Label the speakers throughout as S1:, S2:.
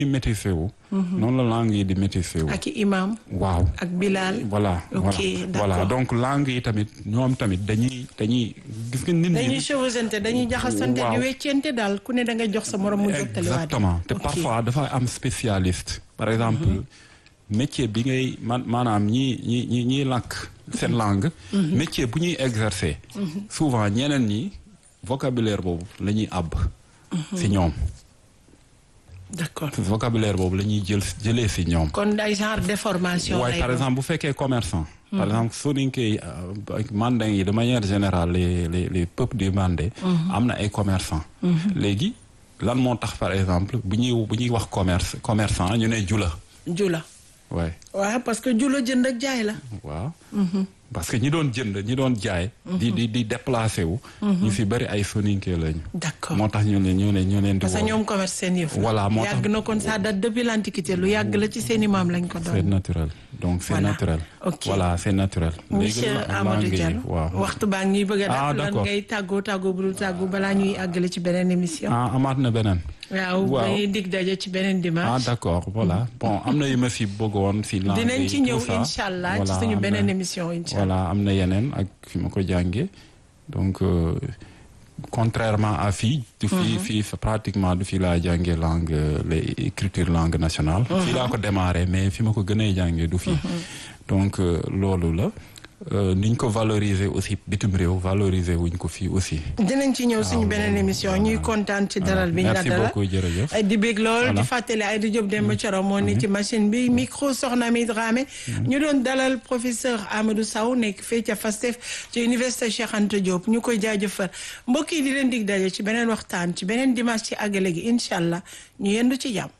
S1: di métissé wu noonu la langue yi di métissé wu
S2: ak i imam
S1: waaw
S2: ak bilal
S1: voilà
S2: ok
S1: voilà voilà
S2: d'accord
S1: donc langue yi tamit ñoom tamit dañuy dañuy gis nga nit
S2: dañuy
S1: ñi
S2: chevauchante dañuy jaxasante di
S1: Waaw.
S2: weccente daal ku ne da nga jox sa morom mu jottali waat
S1: exactement te
S2: Ok.
S1: parfois dafa am spécialiste par exemple métier bi ngay man maanaam ñi ñi ñi ñiy làkk seen langue métier bu ñuy exercer souvent ñeneen ñi vocabulaire boobu la ñuy àbb si ñoom
S2: d'accord
S1: vocabulaire boobu la ñuy jël jëlee si ñoom
S2: kon ay genre déformation
S1: waaye
S2: lay
S1: par
S2: doon.
S1: exemple bu fekkee commerçant par exemple soninke yi euh, ak mandin yi de manière générale les les les peuples du mandé am na ay commerçant léegi lan moo tax par exemple bu ñuy bu ñuy wax commerce commerçant ñu ne jula
S2: jula
S1: waaye
S2: waaw parce que jula jënd ak jaay la
S1: waaw parce que ñi doon jënd ñi doon jaay di di di déplacé wu ñu fi bëri ay soninke lañu
S2: d'accord
S1: moo tax ñu ne ñu ne ñu leen di
S2: parce que
S1: woo
S2: ñoom commerce seen yëf la.
S1: Voilà, moo tax-
S2: yàgg na kon ça date depuis l'antiquité lu yàgg la ci seeni maam lañ ko
S1: c'est
S2: doon
S1: naturel donc c'est
S2: Voilà.
S1: naturel
S2: Ok.
S1: voilà c'est naturel
S2: monsieur
S1: la-
S2: Amadou
S1: langue yi,
S2: Diallo
S1: waaw
S2: waxtu baa ngi ñuy bëgg a
S1: Ah,
S2: def lan
S1: d'accord.
S2: ngay tàggoo tàggoo bu dul tàggoo balaa ñuy àggale ci beneen émission
S1: ah amaat na beneen
S2: waaw
S1: waaw.
S2: dañuy dig daje ci beneen
S1: ah
S2: dimanche
S1: d'accord voilà bon am na yu ma si bëggoon si langue
S2: dinañ
S1: yi,
S2: ci ñëw
S1: tout ça.
S2: incha allah ci
S1: Voilà,
S2: suñu
S1: am
S2: beneen
S1: na-
S2: émission incha allah
S1: voilà am na yeneen ak fi ma ko jàngee donc euh, contrairement à fii du fii fii fa- pratiquement du fii laa jàngee langue euh, les écriture langue nationale fii laa ko démarré mais fi ma ko gën a jàngee du fii donc euh, loolu la euh, niñ ko valoriser aussi bitim réew valoriser wuñ ko fii aussi
S2: dinañ ci ñëw suñu beneen émission ñuy kontaan ci dalal bi ñu la
S1: merci
S2: dalal
S1: beaucoup jërëjëf
S2: ay di bég lool di
S1: Voilà.
S2: fàttali ay di Diop Demba Thioro moo ne ci machine bi micro soxna mi Dramé ñu doon dalal professeur Amadou Sow nekk fii ca FASTEF ci université Cheikh Anta Diop ñu koy jaajëfal mbokk yi di leen dig daje ci beneen waxtaan ci beneen dimanche ci àggale gi incha allah ñu yendu ci jàmm.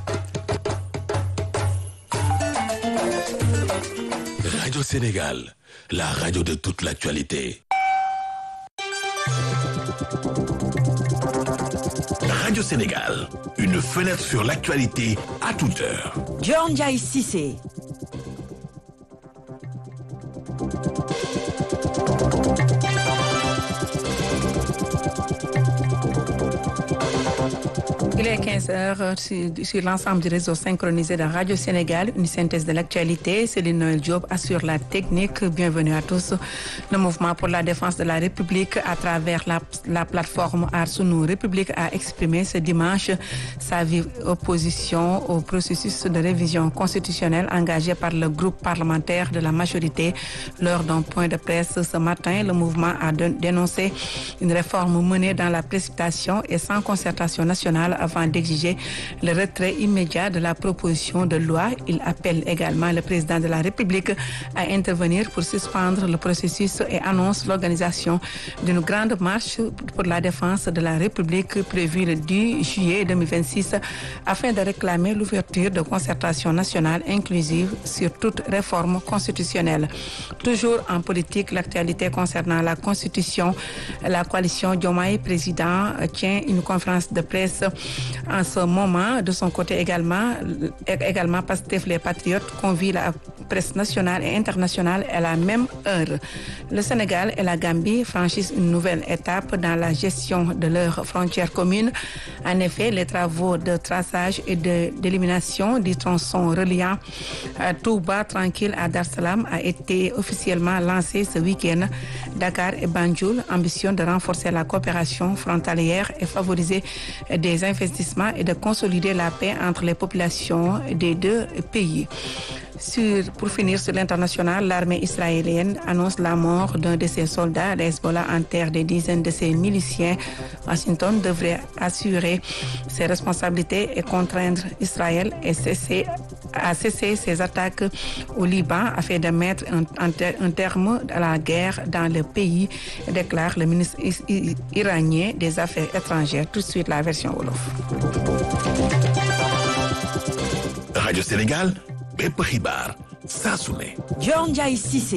S3: Radio Sénégal, la radio de toute l'actualité. Radio Sénégal, une fenêtre sur l'actualité à toute heure.
S4: John Jai Cissé.
S5: Il est 15 heures sur, sur l'ensemble du réseau synchronisé de Radio Sénégal, une synthèse de l'actualité. Céline Noël Diop assure la technique. Bienvenue à tous. Le mouvement pour la défense de la République à travers la, la plateforme Arsounou République a exprimé ce dimanche sa vive opposition au processus de révision constitutionnelle engagé par le groupe parlementaire de la majorité. Lors d'un point de presse ce matin, le mouvement a dé- dénoncé une réforme menée dans la précipitation et sans concertation nationale avant d'exiger le retrait immédiat de la proposition de loi. Il appelle également le président de la République à intervenir pour suspendre le processus et annonce l'organisation d'une grande marche pour la défense de la République prévue le 10 juillet 2026 afin de réclamer l'ouverture de concertation nationale inclusive sur toute réforme constitutionnelle. Toujours en politique, l'actualité concernant la Constitution, la coalition Diomaye président euh, tient une conférence de presse en ce moment. De son côté également, euh, également Pastef les Patriotes convie la presse nationale et internationale à la même heure. Le Sénégal et la Gambie franchissent une nouvelle étape dans la gestion de leurs frontières communes. En effet, les travaux de traçage et de- d'élimination du tronçon reliant euh, Touba tranquille à Dar Salam a été officiellement lancé ce week-end. Dakar et Banjul ambitionnent de renforcer la coopération frontalière et favoriser des investissements et de consolider la paix entre les populations des deux pays. Sur- pour finir sur l'international, l'armée israélienne annonce la mort d'un de ses soldats. Le Hezbollah enterre des dizaines de ses miliciens. Washington devrait assurer ses responsabilités et contraindre Israël et cesser- à cesser ses attaques au Liban afin de mettre un, un ter- un terme à la guerre dans le pays, déclare le ministre is- i- iranien des Affaires étrangères. Tout de suite, la version Wolof.
S3: Radio Sénégal, bépp xibaar saa su ne.
S4: John Jai Cissé.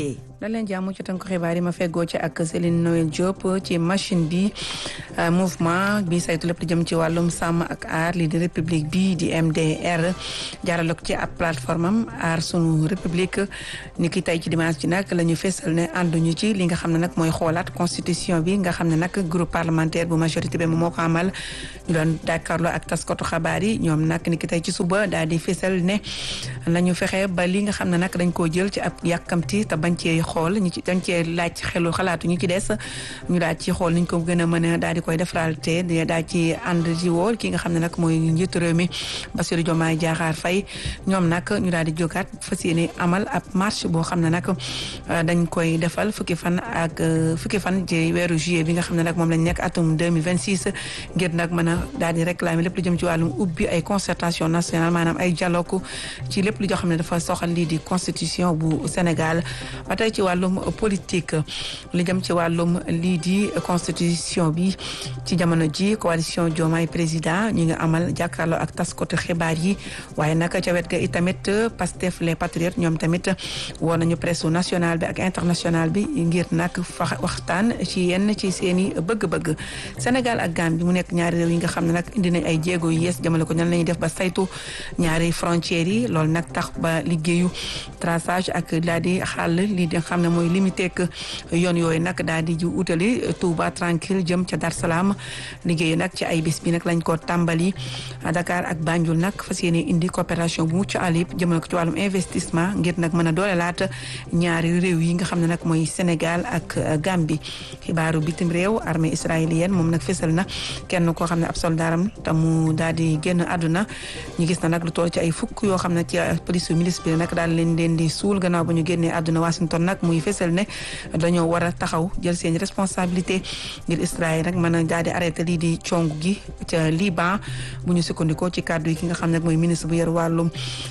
S5: da leen jàmm ci tënk xibaar yi ma feggoo ci ak Céline Noël Diop ci machine bi mouvement bi saytu lépp di jëm ci wàllum sàmm ak aar lii di république bi di MDR jaarale ko ci ab plateforme am aar sunu république ni ki tey ci dimanche ji nag la ñu fesal ne ànduñu ci li nga xam ne nag mooy xoolaat constitution bi nga xam ne nag groupe parlementaire bu majorité bi moo ko amal ñu doon jàkkaarloo ak taskatu xabaar yi ñoom nag ni ki tey ci suba daal di fesal ne nañu fexe ba li nga xam ne nag dañ koo jël ci ab yàkkamti te bañ cee xool ñu ci dañ cee laaj xelu xalaatu ñu ci des ñu daal ci xool niñ ko gën a mën a daal di koy defaraal te daal ci ànd ci wool ki nga xam ne nag mooy njiitu réew mi Bassirou Diomaye Diakhar Faye ñoom nag ñu daal di jógaat fas yéene amal ab marche boo xam ne nag dañ koy defal fukki fan ak fukki fan ci weeru juillet bi nga xam ne nag moom lañ nekk atum 2026 ngir nag mën a daal di réclamer lépp lu jëm ci wàllum ubbi ay concertation nationale maanaam ay dialogue ci lépp lu joo xam ne dafa soxal lii di constitution bu Sénégal ba tey ci wàllum politique li jëm ci wàllum lii di constitution bi ci jamono ji coalition Diomaye président ñi nga amal jàkkaarloo ak taskatu xibaar yi waaye nag ca wet ga itamit Pastef les patriotes ñoom tamit woo nañu presse nationale bi ak internationale bi ngir nag fa waxtaan ci yenn ci seeni bëgg-bëgg Sénégal ak Gambie mu nekk ñaari réew yi nga xam ne nag indi nañ ay jéego yu yees jamale ko ñan lañuy def ba saytu ñaari frontières yi loolu nag tax ba liggéeyu traçage ak daal di xàll lii di xam ne mooy limité ak yoon yooyu nag daal di ji utali Touba tranquille jëm ca Dar Salaam liggéeyu nag ci ay bis bi nag lañ ko tàmbali Dakar ak Banjul nag fas yéene indi coopération bu mucc ayib jëmale ko ci wàllum investissement ngir nag mën a doolelaat ñaari réew yi nga xam ne nag mooy Sénégal ak Gambie xibaaru bitim réew armée israélienne moom nag fésal na kenn koo xam ne ab soldaaram te mu daal di génn àdduna ñu gis na nag lu toll ci ay fukk yoo xam ne ci police milice bi nag daal leen leen di suul gannaaw ba ñu génnee àdduna Washington nag muy fésal ne dañoo war a taxaw jël seen responsabilité ngir Israël nag mën a daal di arrêté lii di cong gi ca Liban bu ñu sukkandikoo ci kàddu yi ki nga xam ne mooy ministre bu yor wàllum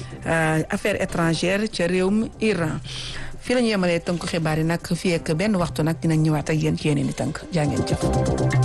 S5: affaires étrangères ca réewum Iran fii la ñu yemalee tënk xibaar yi nag fii ak benn waxtu nag dinañ ñëwaat ak yéen ci yeneen i tënk jaa ngeen jëf